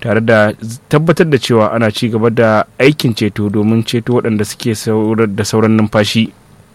tare da tabbatar da cewa ana ci gaba da aikin ceto domin ceto waɗanda suke da sauran numfashi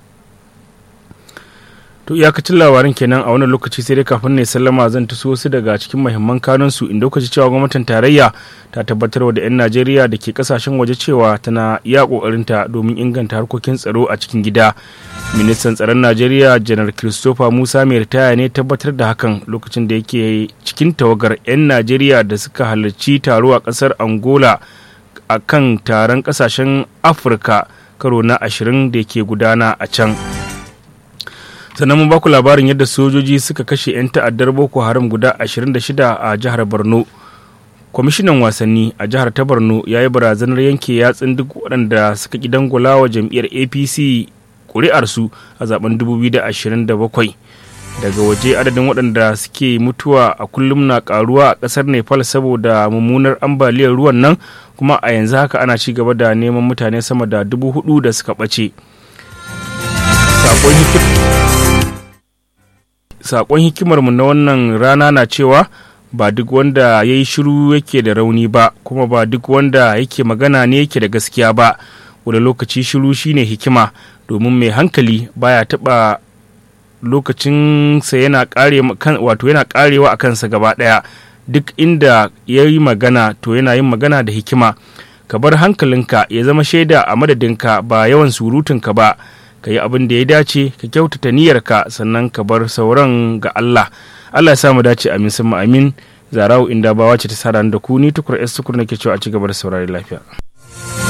to iyakacin labarin kenan a wannan lokaci sai dai kafin ne sallama zan taso wasu daga cikin mahimman kanunsu inda kuka ji cewa gwamnatin tarayya ta tabbatar da 'yan najeriya da ke kasashen waje cewa tana iya kokarinta domin inganta harkokin tsaro a cikin gida ministan tsaron najeriya janar christopher musa mai ritaya ne tabbatar da hakan lokacin da yake cikin tawagar 'yan najeriya da suka halarci taro a kasar angola a kan taron kasashen afirka karo na ashirin da ke gudana a can sannan mun baku labarin yadda sojoji suka kashe 'yan ta'addar boko haram guda 26 a jihar borno kwamishinan wasanni a jihar ta borno ya yi barazanar yanke yatsun duk waɗanda suka ƙi dangula wa jam'iyyar apc ƙuri'arsu a zaben 2027 daga waje adadin waɗanda suke mutuwa a kullum na ƙaruwa a ƙasar nepal saboda mummunar ambaliyar ruwan nan kuma a yanzu haka ana ci gaba da neman mutane sama da dubu hudu da suka ɓace sakon hikimarmu na wannan rana na cewa ba duk wanda ya yi shiru yake da rauni ba kuma ba duk wanda yake magana ne yake da gaskiya ba wani lokaci shiru shine hikima domin mai hankali baya taba lokacinsa yana kare wato yana karewa a kansa gaba daya duk inda ya yi magana to yana yin magana da hikima ka bar hankalinka ya zama shaida a madadinka ba yawan surutunka ba ka yi abin da ya dace ka kyautata niyyarka sannan ka bar sauran ga Allah Allah ya sa mu dace amin sun amin zarau inda bawa ce ta sa da ku ni tukur es tukur nake cewa a ci gaba da saurari lafiya